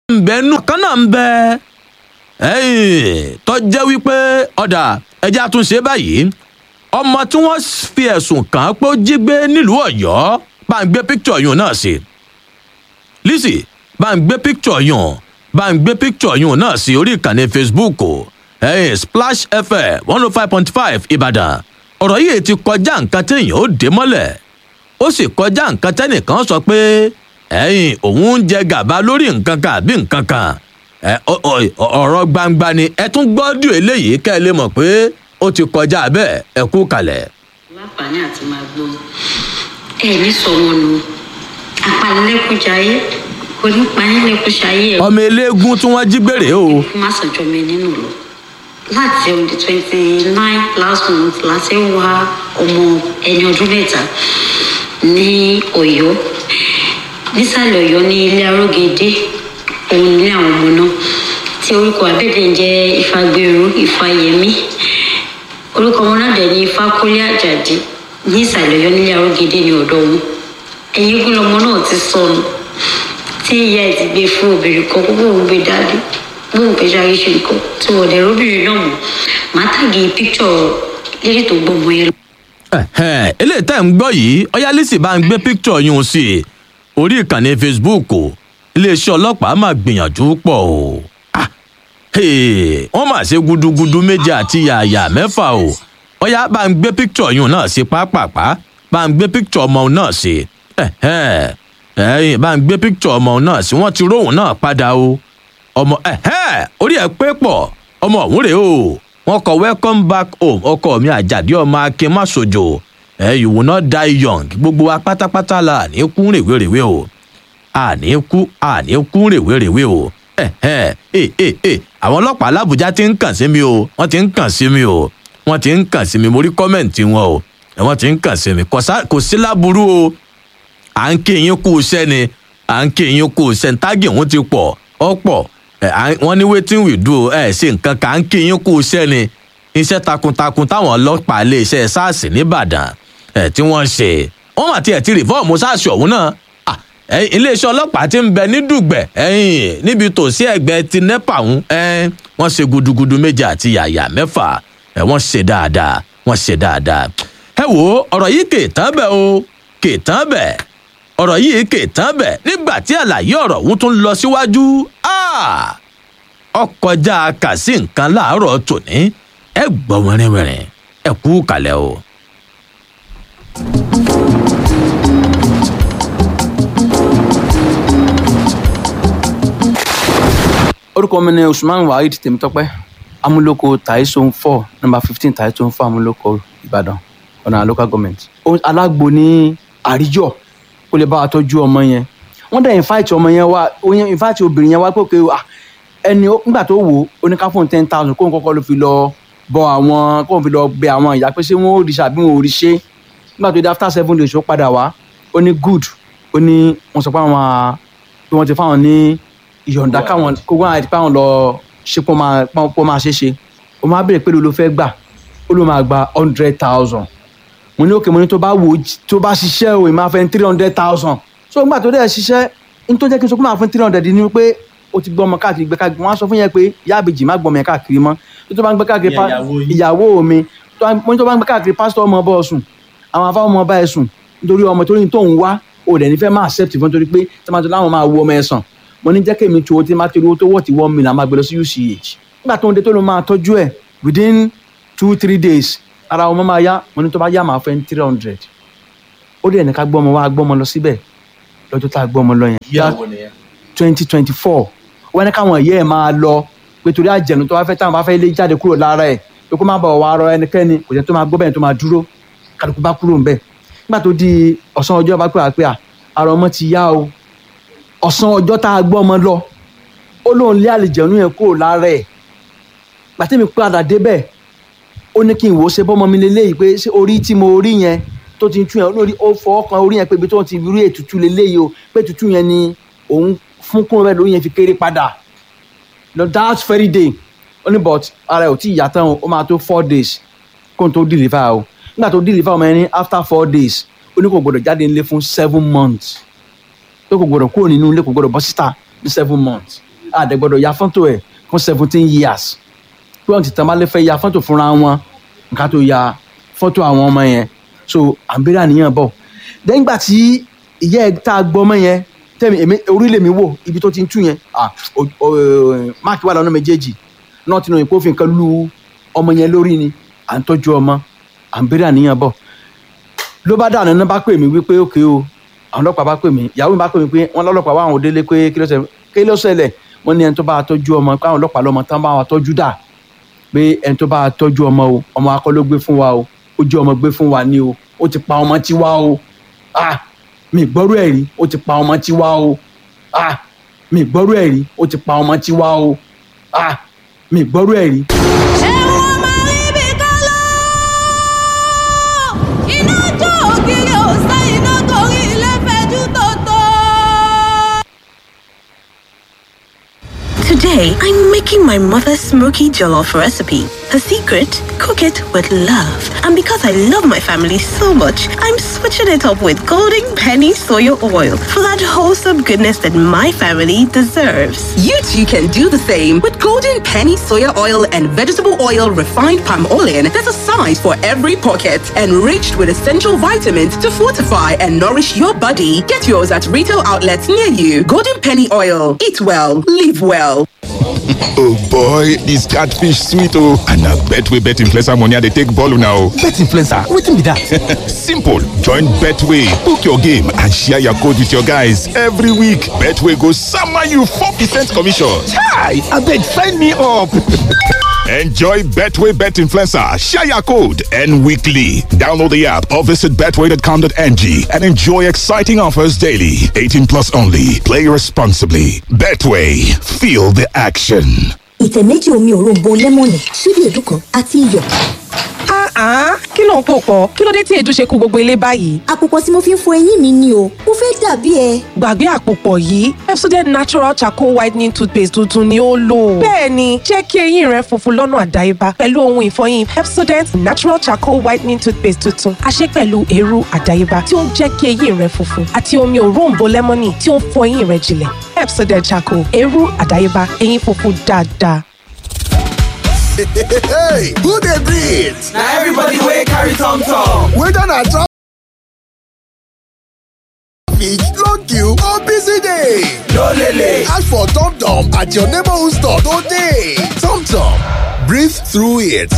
ń bẹ nù kan náà ń bẹ tó jẹ́ wípé ọ̀dà ẹja tún ṣe báyìí ọmọ tí wọ́n fi ẹ̀sùn kàn án pé ó jí gbé nílùú ọ̀yọ́ bá ń gbé píkítọ̀ yùn náà sí lizzy bá ń gbé píkítọ̀ yùn bá ń gbé píkítọ̀ yùn náà sí orí ìkànnì facebook hey, splash fm one oh five point five ìbàdàn ọ̀rọ̀ yìí ti kọjá nǹkan téèyàn ó dé mọ́lẹ̀ ó sì kọjá nǹkan tẹ́nìkan sọ pé ẹ̀yìn òun ń jẹ gàba lórí nǹkan kan àbí nǹkan kan ọ̀rọ̀ gbangba ni ẹ tún gbọ́dọ̀ eléyìí kẹ́ ẹ lè mọ̀ pé ó ti kọjá bẹ́ẹ̀ ẹ kú kalẹ̀. láǹfààní àti máa gbọ́ ẹ ní sọ wọn nù apanilẹ́kùnjayé onípanilẹ́kùnjayé ẹ̀ ọmọ eléégún tí wọ́n jí gbèrè o. kí má sọjọ́ mi nínú lọ láti on the twenty nine last month láti wá ọmọ ẹni ọdún mẹ́ta ní ọ̀yọ́ nísàlẹ̀ ọ̀yọ́ ní ilé arógedé òun ní àwọn ọmọ náà tí orúkọ abẹ́dẹ̀ ń jẹ́ ìfagbèrú ìfàyẹmí orúkọ ọmọ náà dẹ̀ ní ifákúnlé àjàdí ní ìsàlẹ̀ ọ̀yọ́ nílé arógedé ní ọ̀dọ́ wọn ẹ̀yìn ogun lọmọ náà ti sọnù tí ìyá ẹ̀ ti gbé fún obìnrin kan kó bóun gbé dáadé bóun pé ṣe àríṣe nǹkan tí wọ́n dẹ̀ róbìnrin náà mọ̀ má tàgé píkṣọ̀ lérí tó gbọmọ yẹn. eléyìí tẹ́ ń gbọ́ yìí ọyálísì bá ń gbé píkítọ̀ yún sí i orí ìkànnì facebook iléeṣẹ́ ọlọ́pàá máa gbìyànjú pọ̀ o wọ́n máa ṣe gudugudu méje àti yàyà mẹ́fà o ọyá bá ń gbé píkítọ̀ yún náà sí pápápá bá ń gbé píkítọ̀ ọmọ náà sí bá ń gbé píkítọ̀ ọmọ náà sí wọ́n ti róhùn náà padà o ọmọ orí ẹ̀ pé pọ̀ ọmọ ọ̀hún rèé o wọ́n kọ welcome back home ọkọ mi àjàdí ọmọ akin má sojo ẹ you will not die young gbogbo wa pátápátá la àní kú rèwerèwe o àní kú àní kú rèwerèwe o ẹ ẹ ẹ ẹ àwọn ọlọ́pàá làbújá ti ń kàn sí mi o wọ́n ti ń kàn sí mi o wọ́n ti ń kàn sí mi mo rí kọ́mẹ̀ǹtì wọn o wọ́n ti ń kàn sí mi kò sí láburú o à ń kí yín kú iṣẹ́ ni à ń kí yín kú iṣẹ́ ní tágì òun ti pọ̀ ọ́ pọ̀ wọ́n ní wetin we do ẹ ṣe nǹkan kà ń kí yín kú iṣẹ́ ni iṣẹ́ takuntakun táwọn ọlọ́pàá lè ṣe sars nìbàdàn ẹ̀ tí wọ́n ṣe wọ́n mà tiẹ̀ ti rìfọ́ọ̀mù sars ọ̀hún náà iléeṣẹ́ ọlọ́pàá ti ń bẹ ní dùgbẹ̀ ẹ̀yìn níbi tòsí ẹ̀gbẹ́ ti nepa ọ̀hún wọ́n ṣe gudugudu méje àti yàyà mẹ́fà wọ́n ṣe dáadáa wọ́n ṣe dáadáa ẹ wo ọ̀rọ̀ yìí kè tán bẹ́ẹ̀ o kè tán bẹ́ẹ̀ ọ̀rọ̀ yìí kè tán bẹ̀ nígbà tí àlàyé ọ̀rọ̀ ọ̀hún tún lọ síwájú ọkọjá kà sí nǹkan láàárọ̀ tòní ẹ gbọ́ wẹ́rẹ́wẹ́rẹ́ ẹ kú kalẹ̀ o. orúkọ mi ni usman waheed tèmítọ́pẹ́ amúlòkọ taisun four number fifteen taisun four amúlòkọ ìbàdàn ọ̀nà local government. alágbo ní àríjọ kó lè bá wa tọ́jú ọmọ yẹn wọ́n dẹ̀ invite ọmọ yẹn wá invite obìnrin yẹn wá pé òkè ẹni nígbà tó wò ó ní ká fún ten thousand kóun kọ́kọ́ ló fi lọ bọ àwọn kóun fi lọ bẹ àwọn ìyá pé ṣé wọ́n ò rí ṣe àbí wọn ò rí ṣe nígbà tó dé after seven days ó padà wá ó ní good ó ní wọ́n sọ pé àwọn pé wọ́n ti fáwọn ní ìyọ̀ǹda káwọn kó wọ́n àti pé àwọn lọ ṣe pọ́ máa ṣe ṣe ó máa béèrè pé ló fẹ́ gbà ó ló máa gba hundred thousand mo ní òkè mo ní tó bá wò tó bá ṣiṣẹ́ o ìmáa fẹ́ three hundred thousand so nígbà tó dẹ̀ ṣiṣẹ́ n tó jẹ́ kí n sọ pé máa fún three hundred ni pé o ti gbọ́ ọmọ káàkiri gbẹ káàkiri wọ́n á sọ fún yẹn pé yáàbèjì má gbọ́ ọmọ yẹn káàkiri mọ́ tó tó bá ń gbẹ káàkiri ìyàwó mi mo ní tó bá ń gbẹ káàkiri pásítọ̀ ọmọ bọ́ sùn àwọn afáwọn ọmọ bá ẹ sùn nítorí ọmọ tó ní tó ń wá o dẹ̀ nífẹ̀ẹ́ máa accept fún torí pé tomato láwọn máa wo ọmọ ẹ sàn mo ní jẹ́ kí èmi tu owó tí má torí owó tó wọ̀ tí wọ́n mi là máa gbé lọ sí UCH nígbà tó ń dé tó ló máa tọ́jú ẹ̀ within two three days ara ọmọ máa yá mo ní tó bá yá máa fẹ́ three hundred ó dẹ̀ ní ká gbọ́ ọmọ wa gbọ́ ọmọ lọ síbẹ̀ lọ́jọ́ tá a gbọ́ ọmọ lọ yẹn twenty twenty four wọ́n ní káwọn ìyá ẹ̀ máa lọ pé torí àjẹnu tó bá fẹ́ táwọn bá fẹ́ lé jáde kúrò lára ẹ̀ pé kó má bọ̀ wá rọ ẹnikẹ́ni kò jẹ́ tó máa gbọ́ bẹ́ẹ̀ tó máa dúró kálukú bá kúrò ńbẹ̀ nígbà tó di ọ̀sán ọjọ́ bá pè wá pé à ara ọmọ ti yá o ọ̀sán ọjọ́ tá a gbọ́ ọmọ lọ ó lóun lé àlìjẹ̀nu yẹn kúrò lára ẹ̀ gbàtẹ́mi padà débẹ̀ ó ní kí n wò ó ṣe bọ́mọ mi lélẹ́yìí pé ṣé orí tí mo rí yẹn tó ti ń tú yẹn lórí ó fọwọ́ kan orí yẹn pé ibi tó ti rí ètùtù lélẹ́yìí o pé ètùtù yẹn ni òun fún kúrò bẹ́ẹ̀ lórí yẹn fi kéré padà lọ that very day ó ní but ara ẹ̀ ò tí ì yá tán o ó máa tó four days kó n tó deliver o nígbà tó deliver ọmọ yẹn ní after four days ó ní kò gbọdọ̀ jáde nílé fún seven months pé kò gbọdọ̀ kúrò nínú ilé kò gbọdọ̀ bọ́ síta ní seven months àdẹ̀gbọ́dọ̀ ya fọ́tò ẹ̀ fún seventeen years pé wọ́n ti tàn bá lè fẹ́ ya fọ́tò fúnra wọn nǹkan tó ya fọ́tò àwọn ọmọ yẹn so à ń bẹ̀rẹ̀ àníyàn bọ̀ lẹ́yìn ìgbà tí ìyá ẹ̀ tá a gbọ́ ọmọ yẹn tẹ́mi èmi orílẹ̀ mi wò ibi tó ti ń tú yẹn ah, o- o- máàkì wà lọ́nà méjèèjì náà tinú ìpò fi nǹkan lu ọmọ yẹn lórí ni à ń tọ́jú ọmọ à ń bẹ̀rẹ̀ àníyàn bọ̀ ló bá dànù náà bá pè mí wípé òkè o àwọn ọlọ́pàá bá pè mí ìyàwó mi bá pè mí pé wọ́n lọ́lọ́pàá wà àwọn òdélé pé kí ló ṣẹlẹ̀ kí ló ṣẹlẹ̀ wọ́n ní ẹni tó bá wa tọ́jú ọmọ pé àwọn ọlọ́pàá lọ́mọ tán bá wa tọ́jú dà pé ẹni tó bá wa tọ́jú ọmọ o ọmọ akọ́ ló gbé fún wa o ó jẹ́ ọmọ gbé fún wa ni o ó ti pa ọmọ tiwa o ah mi gbọ́rú ẹ̀ rí ó ti pa ọmọ tiwa o ah mi gbọ́rú ẹ̀ rí ó ti pa ọmọ tiwa o ah mi gbọ́rú ẹ̀ rí. ẹ̀wọ̀n máa rí bí kálọ́ iná jó ògiri òsè iná torí ilé fẹjú tòótọ́. Today, I'm making my mother's smoky jollof recipe. Her secret? Cook it with love. And because I love my family so much, I'm switching it up with Golden Penny Soya Oil for that wholesome goodness that my family deserves. You too can do the same with golden penny soya oil and vegetable oil refined palm oil. There's a size for every pocket, enriched with essential vitamins to fortify and nourish your body. Get yours at retail outlets near you. Golden penny oil. Eat well, live well. Oh boy, this catfish sweet oh. And I bet we bet influencer money I dey take ball now. bet influencer wetin be that. Simple. Join Betway. Book your game and share your code with your guys every week. Betway goes summer you 4% commission. hi abeg sign me up. Enjoy Betway Bet Influencer. Share your code and weekly. Download the app or visit betway.com.ng and enjoy exciting offers daily. 18 plus only. Play responsibly. Betway. Feel the action. ìtẹ̀ méjì omi òróǹbó lẹ́mọ̀nì ṣíbí èédú kan àti iyọ̀. Ah, kí ló ń pò pọ̀? Kí ló dé tí èédú ṣe kú gbogbo ilé báyìí? àpòpọ̀ tí mo fi ń fọ eyín mi ni o mo fẹ́ dàbí ẹ. Gbàgbé àpòpọ̀ yìí, Pepsodent Natural Charcoal Whitening Toothpaste tuntun ni ó lò. Bẹ́ẹ̀ni, jẹ́ kí eyín rẹ funfun lọ́nà àdáyébá pẹ̀lú ohun ìfọyín Pepsodent Natural Charcoal Whitening Toothpaste tuntun. A ṣe pẹ̀lú eérú àdáyébá tí ó ń jẹ́ kí eyín rẹ funfun àti omi òróǹbó lẹ́mọ́nì tí ó ń fọ eyín rẹ jinlẹ̀. Pepsodent Charcoal, eérú àdáyébá, eyín funfun dáadáa. Hey, who dey breathe? na everybody wey carry tom tom. Whether na traffic, long queue or busy day. no lele. Ask for Tom Tom at your neighborhood store today. Tom Tom, breathe through it.